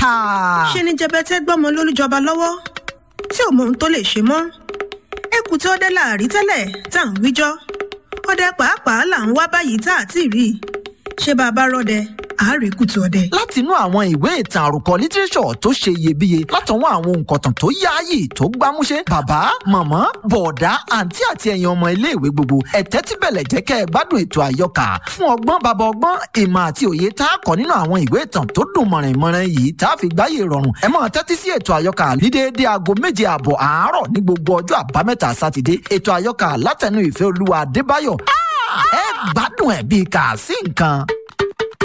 ṣe ni jẹbẹtẹ gbọmọ lólùjọba lọ́wọ́ tí ò mọ ohun tó lè ṣe mọ́ ẹkù tí ọdẹ láàrí tẹ́lẹ̀ tá à ń wíjọ́ ọdẹ pàápàá là ń wá báyìí tá à ti rí i ṣé bàbá rọdẹ àárí kùtù ọdẹ. látinú àwọn ìwé ìtàn àròkọ lítírẹ́sọ̀ tó ṣe iyebíye látọwọ́ àwọn òǹkọ̀tàn tó yáàyè tó gbámúṣé bàbá màmá bọ̀ọ̀dá àǹtí àti ẹ̀yin ọmọ iléèwé gbogbo ẹ̀tẹ́ tí bẹ̀lẹ̀ jẹ́ kẹ́ ẹ gbádùn ètò àyọkà fún ọgbọ́n bàbá ọgbọ́n ìmọ̀ àti òye tá a kọ́ nínú àwọn ìwé ìtàn tó dùn mọ̀rìnmọ̀rìn yìí tá a fi gbáyé rọrùn ẹ máa tẹ́tí sí ètò àyọkà ní déédéé aago méje ààbọ̀ àárọ̀ ní gbogbo ọjọ́ àbámẹ́ta sátidé ètò àyọkà látẹnu ìfẹ́ olúwa adébáyọ̀ ẹ gbádùn ẹ̀ bíi kà sí nǹkan.